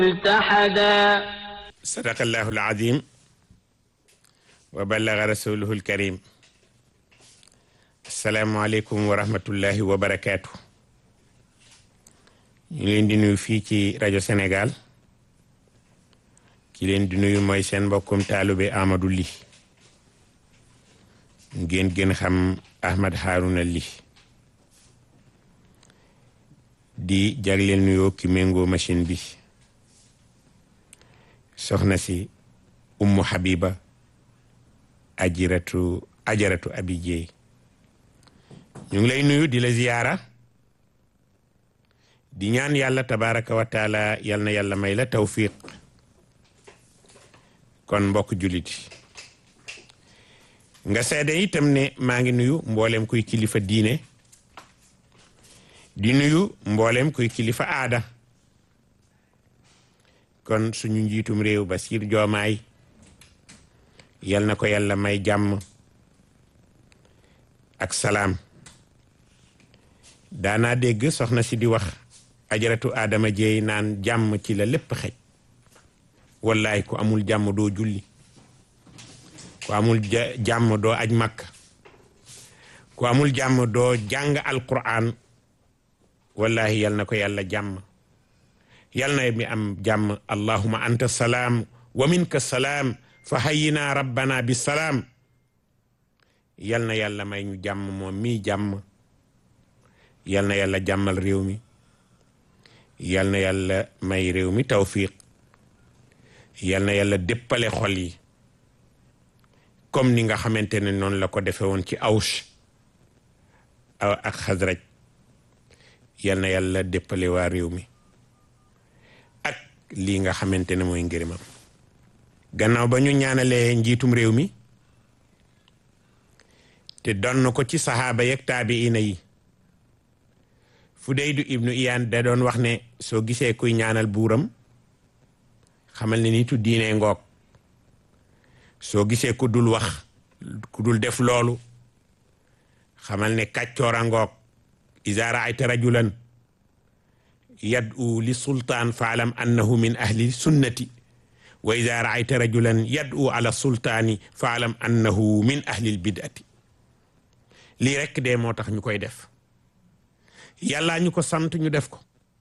ملتحدا صدق الله العظيم وبلغ رسوله الكريم السلام عليكم ورحمة الله وبركاته ñu leen di nuyu fii ci rajo Sénégal ki leen di nuyu mooy seen mbokkum taalube Amadou Ly ngeen gën xam Ahmad Harouna Ly di jagleel nuyoo ki méngoo machine bi soxna si ummu habiba ajiratu ajaratu abi jeey ñu ngi lay nuyu di la ziyaara di ñaan yàlla tabaraka wa taala yal na yàlla may la tawfiq kon mbokk jullit nga seede itam ne maa ngi nuyu mboolem kuy kilifa diine di nuyu mboolem kuy kilifa aada kon suñu njiitum réew Basiir Joomaay yal na ko yàlla may jàmm ak salaam daanaa dégg soxna si di wax ajaratu Adama Jeey naan jàmm ci la lépp xej wallaay ku amul jàmm doo julli ku amul jàmm doo aj makka ku amul jàmm doo jàng alquran wallahi yal na ko yàlla jàmm yal na mi am jàmm allahuma anta salaam wa minka salaam fa hayyina rabbana bi salaam yal na yàlla may ñu jàmm moom mii jàmm yal na yàlla jàmmal réew mi yal na yàlla may réew mi tawfiq yal na yàlla déppale xol yi comme ni nga xamante ne noonu la ko defe woon ci Aws ak Xasraj yal na yàlla déppale waa réew mi ak lii nga xamante ne mooy ngërëmam gannaaw ba ñu ñaanalee njiitum réew mi te donn ko ci saxaaba yeeg taabiina yi Fudaydu ibnu Iyaan da doon wax ne soo gisee kuy ñaanal buuram xamal ne nitu diine ngoog soo gisee ku dul wax ku dul def loolu xamal ne kàccoora ngoog iza raayta rajulan yad'u li sultaan faalam annahu min ahli sunnati wa iza raayta rajulan yad'u ala sultaani faalam annahu min ahli bid'ati lii rekk de moo tax ñu koy def yàllaa ñu ko sant ñu def ko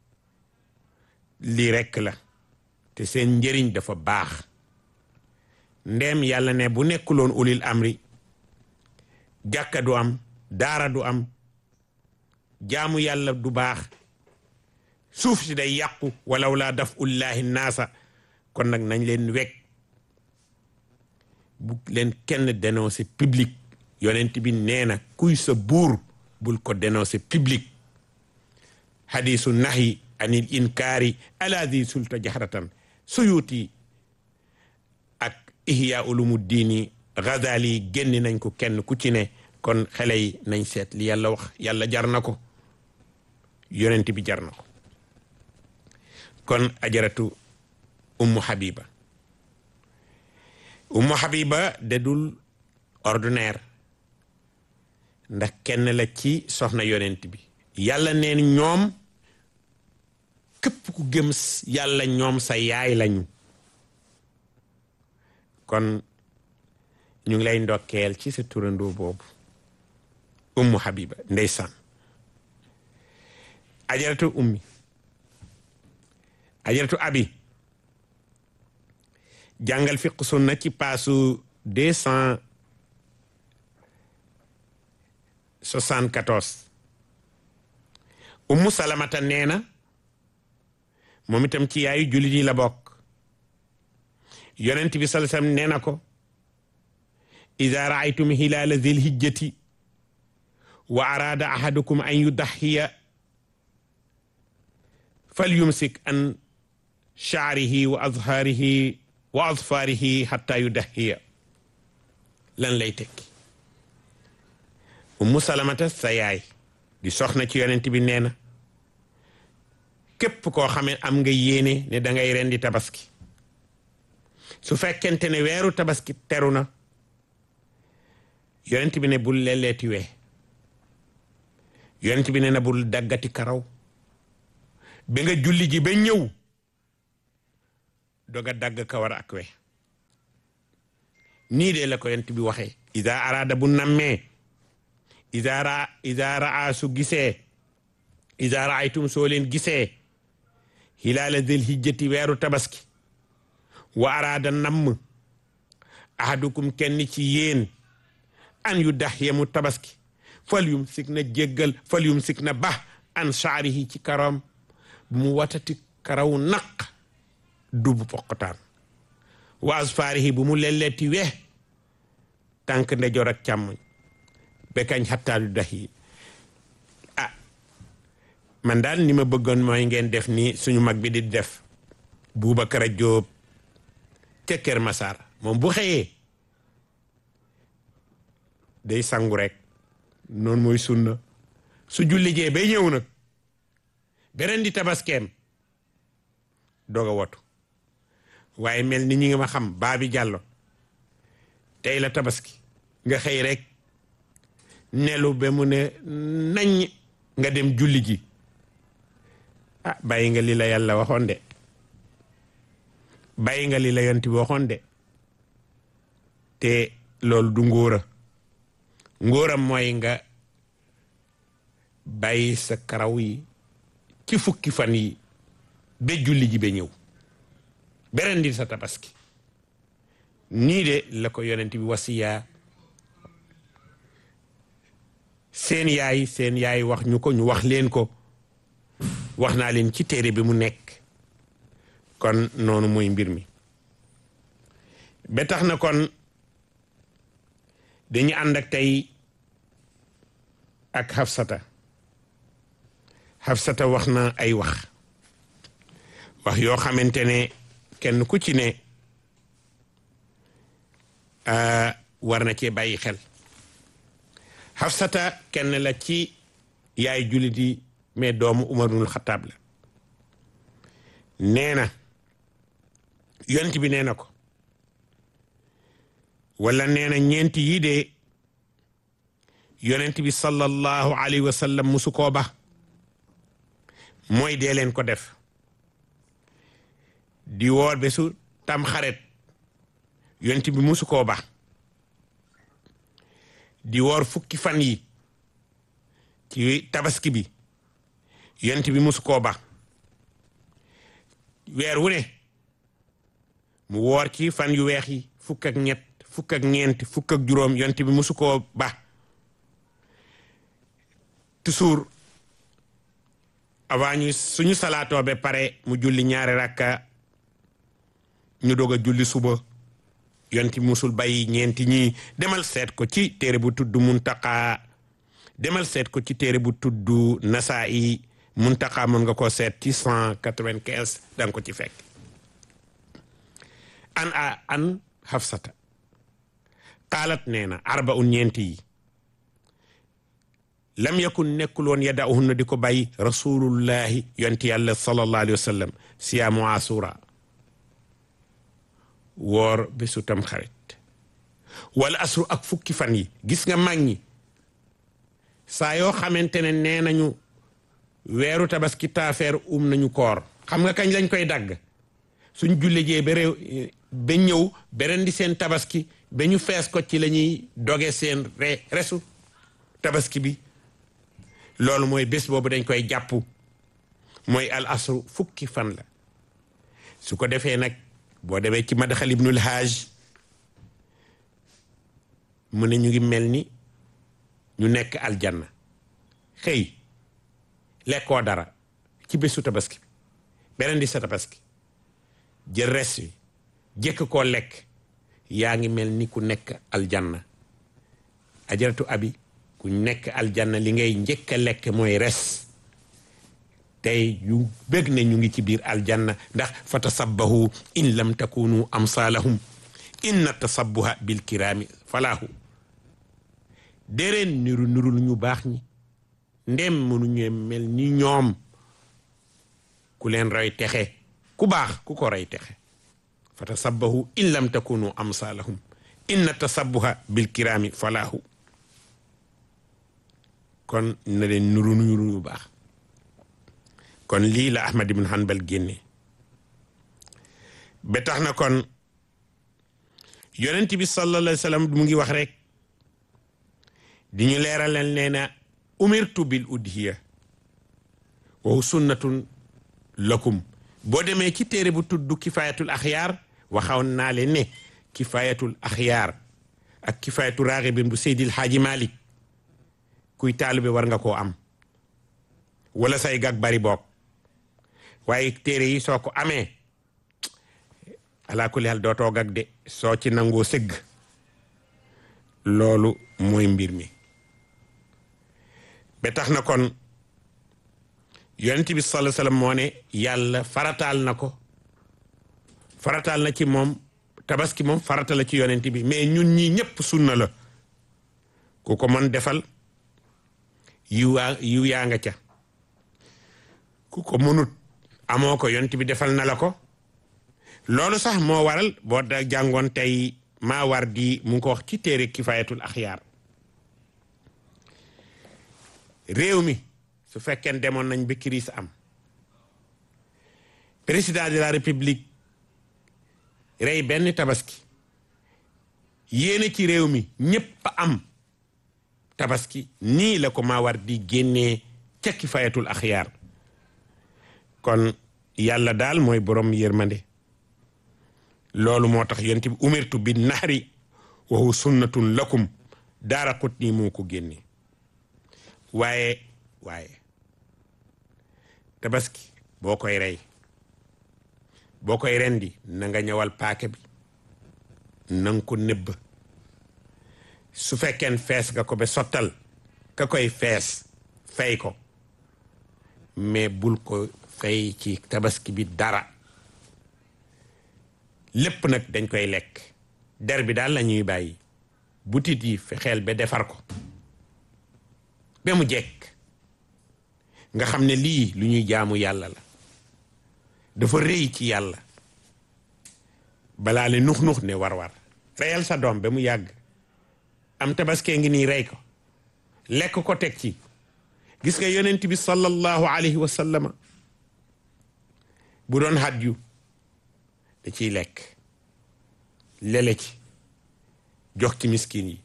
lii rekk la te seen njëriñ dafa baax ndeem yàlla ne bu nekkuloon ulil amri jàkka du am daara du am jaamu yàlla du baax suuf si day yàqu walaw laa daf ullahi naasa kon nag nañ leen wekk bu leen kenn dénoncé public yonent bi nee na kuy sa buur bul ko dénoncé public hadisu nahi anil inkaari ala di sulta jahratan suyuti ak ihya ulumu diini Ghazali génn nañ ko kenn ku ci ne kon xale yi nañ seet li yàlla wax yàlla jar na ko yonent bi jar na ko kon ajaratu ummu habiba ummu habiba dedul ordinaire ndax kenn la ci soxna yonent bi yàlla neen ñoom képp ku gëm yàlla ñoom sa yaay lañu kon ñu ngi lay ndokkeel ci sa turandoo boobu ummu habiba ndeysaan ajaratu ummi ajaratu abi jàngal fiq sunna ci paasu deux cent soixante-quatorze ummu salamata nee na moom itam ci yaayu jullit yi la bokk yonent bi sallallahu alayhi wasallam nee na ko ida raaytum hilaala zil hijjati wa araada ahadukum an yudaxiya fal yumsik an shaarihi wa azhaarihi wa azfaarihi xatta yudaxiya lan lay tekki ummu salamata sa yaay di soxna ci yonent bi nee na képp koo xamee am nga yéene ne da ngay rendi tabaski su fekkente ne weeru tabaski teru na yonent bi ne bul lelleeti wee yonent bi ne na bul daggati karaw ba nga julli ji ba ñëw doga dagg kawar ak we nii de la ko yent bi waxee ida araada bu nammee ida ra ida raa su gisee ida raaytum soo leen gisee hilaala dil hijjati weeru tabaski wa araada namm ahadukum kenn ci yéen an yu dax yemu tabaski fal yum sik na jéggal fal yum sik na ba an saarihi ci karam bu mu watati karaw naq dubu poqotaan wa asfaarihi bu mu lelleeti we tànk ndeyjoor ak càmmoñ bekañ xattaadu dax yi ah man daal ni ma bëggoon mooy ngeen def ni suñu mag bi di def Boubacar Jóob ca Kër Masaar moom bu xëyee day sangu rek noonu mooy sunna su julli jee bay ñëw nag beneen di tabaskeem doog a watu waaye mel ni ñi nga ma xam baabi jàllo tey la tabaski nga xëy rek nelu ba mu ne nañ nga dem julli ji ah bàyyi nga li la yàlla waxoon de bàyyi nga li la yonti bi waxoon de te loolu du ngóora ngóoram mooy nga bàyyi sa karaw yi ci fukki fan yi ba julli ji ba ñëw beneen di sa tabaski nii de la ko yonent bi wasiyaa seen yaay seen yaay wax ñu ko ñu wax leen ko wax naa leen ci téere bi mu nekk kon noonu mooy mbir mi ba tax na kon dañu ànd ak tey ak Hafsata Hafsata wax na ay wax wax yoo xamante ne kenn ku ci ne war na cee bàyyi xel Hafsata kenn la ci yaay jullit yi mais doomu Umarul Xataab la nee na yonent bi nee na ko wala nee na ñeenti yii de yonent bi sallallahu alayhi wa sallam musu koo ba mooy dee leen ko def di woor bésu tam xaret yonent bi musu koo ba di woor fukki fan yi ci tabaski bi yonent bi musu koo ba weer wu ne mu woor ci fan yu weex yi fukk ak ñett fukk ak ñeent fukk ak juróom yonent bi musu koo ba toujours avant ñu suñu salaatoo ba pare mu julli ñaari rakka ñu doog a julli suba yonti musul bàyyi ñeenti ñi demal seet ko ci téere bu tudd muntaka demal seet ko ci téere bu tudd nasaa'i muntaka mën nga ko seet ci cent quatre-vingt-quinze danga ko ci fekk an a an hafsata qaalat nee na arbaun ñeenti yi lam yakun nekkul woon yada'uhunna di ko bàyyi rasulullahi yonti yàlla sallallahu alayhi wa sallam siyaamu asura woor bésu tam xarit wala asru ak fukki fan yi gis nga mag ñi saa yoo xamante ne nee nañu weeru tabaski taafeer um nañu koor xam nga kañ lañ koy dagg suñ julle jee ba réew ba ñëw beneen di seen tabaski ba ñu fees ko ci la ñuy doge seen re resu tabaski bi loolu mooy bés boobu dañ koy jàpp mooy al asru fukki fan la su ko defee nag boo demee ci madaxal ibnul haaj mu ne ñu ngi mel ni ñu nekk aljanna xëy lekkoo dara ci bésu tabaski bi beneen di sa tabaski jël res wi jëkk koo lekk yaa ngi mel ni ku nekk aljanna ajaratu abi ku nekk aljanna li ngay njëkk a lekk mooy res tey yu bëgg ne ñu ngi ci biir aljanna ndax fa tasabbahu in lam takunu amsalahum inna tasabbuha bil kirami falahu déereen niru nirul ñu baax ñi ndem mënuñu mel ni ñoom ku leen roy texe ku baax ku ko roy texe fa tasabbahu in lam takunu amsalahum inna tasabbuha bil kirami falahu kon na leen nuru nuru ñu baax kon lii la Ahmad ibn Hanbal génne ba tax na kon yonent bi sallallahu alayhi wa sallam mu ngi wax rek di ñu leeralal nee na umirtu bil udhiya wa sunnatun lakum boo demee ci téere bu tudd kifayatul axyaar waxawoon naa leen ne kifayatul axyaar ak kifayatu raaxibin bu seydil xaaji malik kuy taalibe war nga koo am wala say gag bari boog waaye téere yi soo ko amee alaa kulli hal dootoo gag de soo ci nangoo sëgg loolu mooy mbir mi ba tax na kon yonent bi sallallahu alayhi wasallam moo ne yàlla farataal na ko farataal na ci moom tabaski moom farata la ci yonent bi mais ñun ñii ñëpp sunna la ku ko mën defal yiw yaa yiw yaa nga ca ku ko mënut amoo ko yonent bi defal na la ko loolu sax moo waral boo da jàngoon tey maa war di mu ngi ko wax ci téere kifayatul axyaar réew mi su fekkee demoon nañ ba crise am président de la république rey benn tabaski yéene ci réew mi ñépp am tabaski nii la ko maa war di génnee ca kifayatul axyaar kon yàlla daal mooy borom yërmande loolu moo tax yonent bi umirtu bi nahri wa huwa sunnatun lakum daara xut nii moo ko génne waaye waaye tabaski boo koy rey boo koy rendi na nga ñëwal paake bi na nga ko nëbb su fekkeen fees nga ko ba sottal ka koy fees fay ko mais bul ko fay ci tabaski bi dara lépp nag dañ koy lekk der bi daal la ñuy bàyyi butit yi fexeel ba defar ko ba mu jekk nga xam ne lii lu ñuy jaamu yàlla la dafa rëy ci yàlla balaa ne nux nux ne war war reyal sa doom ba mu yàgg am tabaskee ngi nii rey ko lekk ko teg ci gis nga yonent bi sallallahu alayhi wa sallama bu doon hadyu da ciy lekk lele ci jox ci miskin yi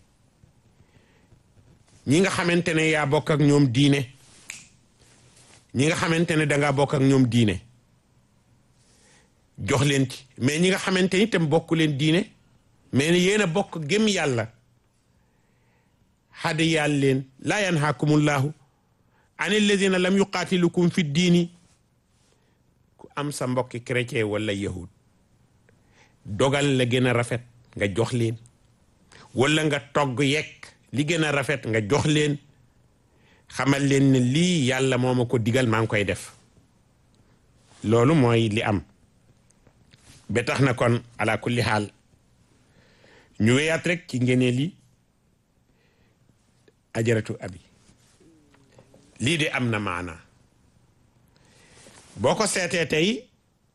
ñi nga xamante ne yaa bokk ak ñoom diine ñi nga xamante ne dangaa bokk ak ñoom diine jox leen ci mais ñi nga xamante ni tam bokk leen diine mais ne yéen a bokk gëm yàlla xada yàll leen laa yanhaakumullahu an alladina lam yuqaatilukum fi diini ku am sa mbokki chrétien wala yahud dogal la gën a rafet nga jox leen wala nga togg yekk li gën a rafet nga jox leen xamal leen ne lii yàlla moo ma ko digal maa ngi koy def loolu mooy li am ba tax na kon ala kulli xaal ñu weyaat rek ci ngeneel yi ajaratu abi lii de am na maana boo ko seetee tey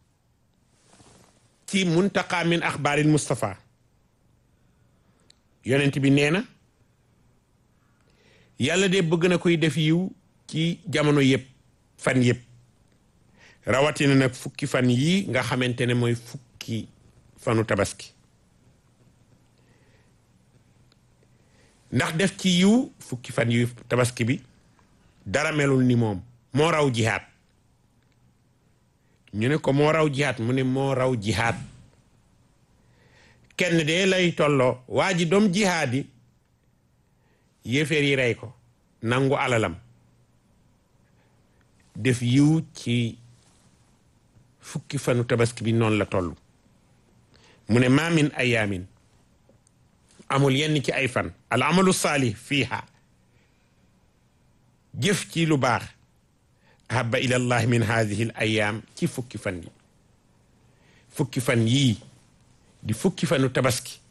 ci muntaqa min axbaaril Mustafa yonent bi nee na yàlla de bëgg na koy def yiw ci jamono yëpp fan yëpp rawatina nag fukki fan yii nga xamante ne mooy fukki fanu tabaski ndax def ci yiw fukki fan yu tabaski bi dara melul ni moom moo raw jihaat ñu ne ko moo raw jihaat mu ne moo raw jihaat kenn de lay tolloo waa ji doom jihaat yi yéeféer yi rey ko nangu alalam def yiw ci fukki fanu tabaski bi noonu la toll mu ne ma min ayaamin amul yenn ci ay fan al amalu saalih fiiha jëf ci lu baax ahabba ila allah min hadihi l ayaam ci fukki fan yi fukki fan yii di fukki fanu tabaski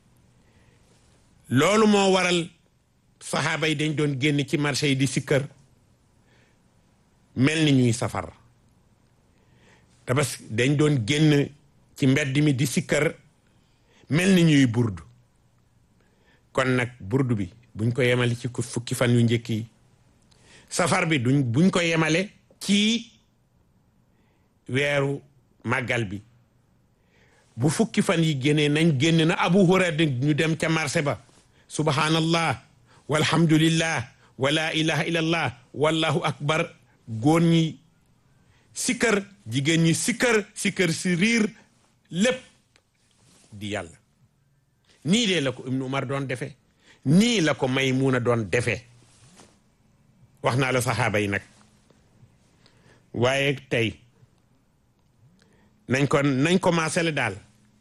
loolu moo waral saxaaba yi dañ doon génn ci marché yi di sikkër mel ni ñuy safar tabaski dañ doon génn ci mbedd mi di sikkër mel ni ñuy burdu kon nag burdu bi buñ ko yemale ci fukki fan yu njëkk yi safar bi duñ buñ ko yemale ci weeru màggal bi bu fukki fan yi génnee nañ génn na abu hurayra ñu dem ca marché ba subhanallah walhamdulillah wala ilaha illallah wallahu akbar góor ñi sikkër jigéen ñi sikkër sikkër si riir lépp di yàlla nii de la ko ibnu umar doon defe nii la ko maymuna doon defe wax naa la saxaaba yi nag waaye tey nañ ko nañ ko maasale daal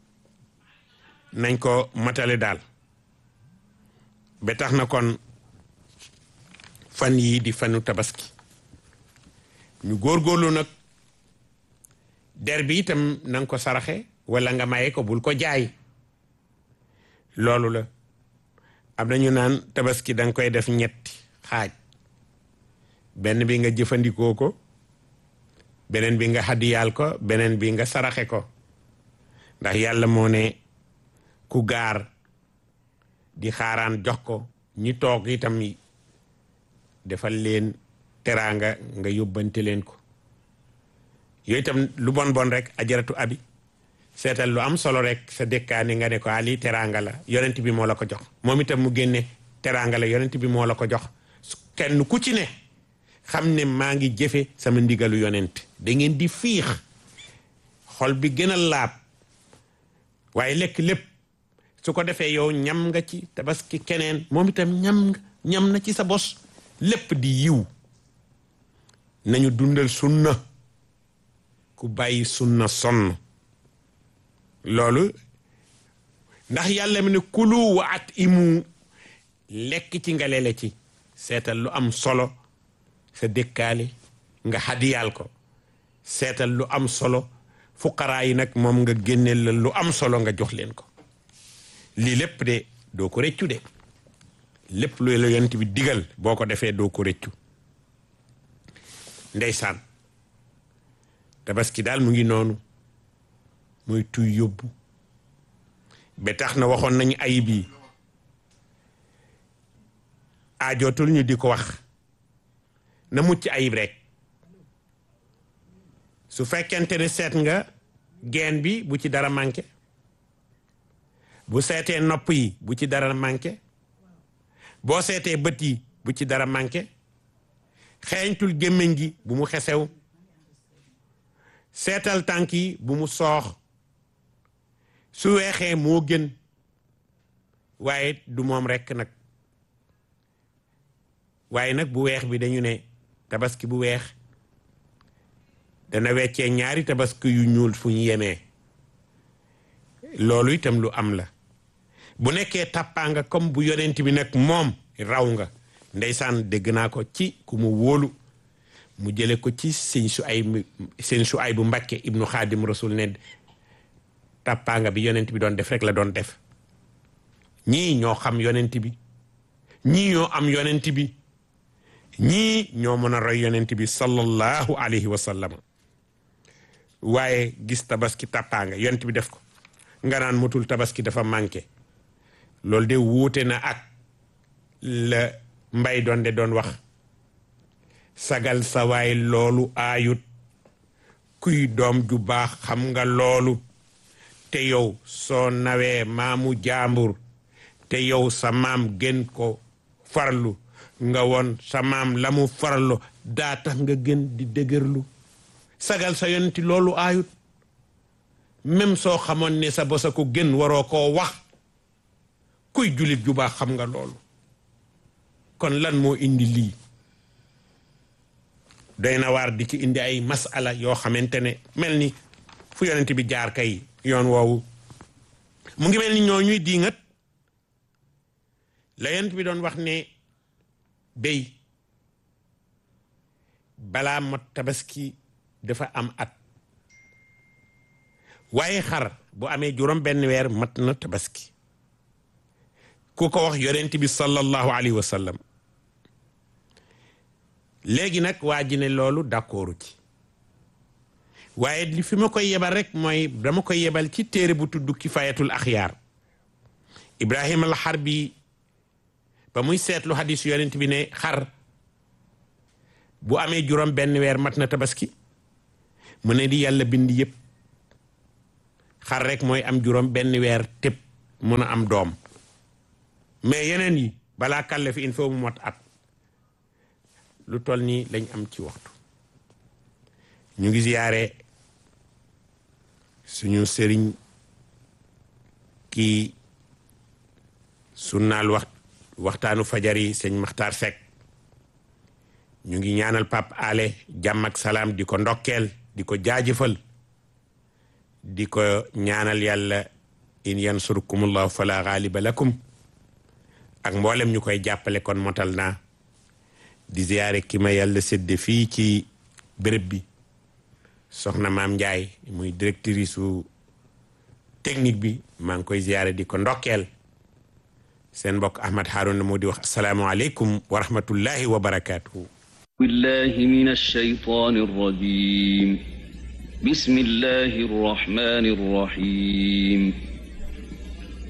nañ ko matale daal ba tax na kon fan yii di fanu tabaski ñu góorgóorlu nag der bi itam na nga ko saraxe wala nga maye ko bul ko jaay loolu la am na ñu naan tabaski da nga koy def ñetti xaaj benn bi nga jëfandikoo ko beneen bi nga hadiyaal ko beneen bi nga saraxe ko ndax yàlla moo ne ku gaar di xaaraan jox ko ñi toog itam defal leen teraanga nga yóbbante leen ko yooyu itam lu bon bon rek ajaratu abi seetal lu am solo rek sa dëkkaani nga ne ko ali teraanga la yonent bi moo la ko jox moom itam mu génne teraanga la yonent bi moo la ko jox kenn ku ci ne xam ne maa ngi jëfe sama ndigalu yonent da ngeen di fiix xol bi gën a laab waaye lekk lépp su ko defee yow ñam nga ci tabaski keneen moom itam ñam nga ñam na ci sa bos lépp di yiw nañu dundal sunna ku bàyyi sunna sonn loolu ndax yàlla mi ne kulu wa at imu lekk ci nga lele ci seetal lu am solo sa dëkkaale nga xadiyaal ko seetal lu am solo fuqaraa yi nag moom nga génneel la lu am solo nga jox leen ko lii lépp de doo ko rëccu de lépp lu la yonent bi digal boo ko defee doo ko rëccu ndeysaan tabaski daal mu ngi noonu muy tuy yóbbu ba tax na waxoon nañu ayib yi ajootul ñu di ko wax na mucc ayib rek su fekkente ne seet nga geen bi bu ci dara manqué bu seetee nopp yi bu ci dara manqué boo seetee bët yi bu ci dara manqué xeeñtul gémmiñ gi bu mu xesew seetal tànk yi bu mu soox su weexee moo gën waaye du moom rekk nag waaye nag bu weex bi dañu ne tabaski bu weex dana weccee ñaari tabaski yu ñuul fu ñu yemee loolu itam lu am la bu nekkee tàppaa nga comme bu yonent bi nag moom raw nga ndeysaan dégg naa ko ci ku mu wóolu mu jële ko ci sëñ su ay sëñ su ay bu Mbàkke ibnu xaadim rasul ne tàppaa nga bi yonent bi doon def rek la doon def ñii ñoo xam yonent bi ñii ñoo am yonent bi ñii ñoo mën a roy yonent bi sallallahu alayhi wa sallam waaye gis tabaski tàppaanga yonent bi def ko nga naan mutul tabaski dafa manqué loolu de wuute na ak la mbay doon de doon wax sagal sa waay loolu aayut kuy doom ju baax xam nga loolu te yow soo nawee maamu jaambur te yow sa maam gën ko farlu nga woon sa maam la mu farlu daa tax nga gën di dëgërlu sagal sa yonenti loolu aayut même soo xamoon ne sa bosa ko gën waroo koo wax kuy julit ju baax xam nga loolu kon lan moo indi lii doy na waar di ci indi ay masala yoo xamante ne mel ni fu yonent bi jaar kay yoon woowu mu ngi mel ni ñoo ñuy diingat la yonent bi doon wax ne béy balaa mot tabaski dafa am at waaye xar bu amee juróom benn weer mat na tabaski ku ko wax yonent bi sallallahu alayhi wa sallam léegi nag waa ji ne loolu d'accordu ci waaye li fi ma koy yebal rek mooy dama koy yebal ci téere bu tudd kifayatul axyaar ibrahima al xarbi ba muy seetlu hadis yonent bi ne xar bu amee juróom benn weer mat na tabaski mu ne di yàlla bind yëpp xar rek mooy am juróom benn weer tëb mun a am doom mais yeneen yi balaa kàlle fi il faut mu mot at lu toll nii lañ am ci waxtu ñu ngi ziyaare suñu sëriñ kii sunnaal wax waxtaanu fajar yi sëñ Maxtaar Sekk ñu ngi ñaanal Pape Ale jàmm ak salaam di ko ndokkeel di ko jaajëfal di ko ñaanal yàlla in yansurkumullahu fala ghaliba lakum ak mboolem ñu koy jàppale kon motal naa di ziyaare ki ma yàlla sédde fii ci béréb bi soxna maam Ndiaye muy directrice su technique bi maa ngi koy ziyaare di ko ndokkeel seen mbokk Ahmad Harouna moo di wax asalaamualeykum wa rahmatullahi wa barakaatuhu بالله من الشيطان الرجيم بسم الله الرحمن الرحيم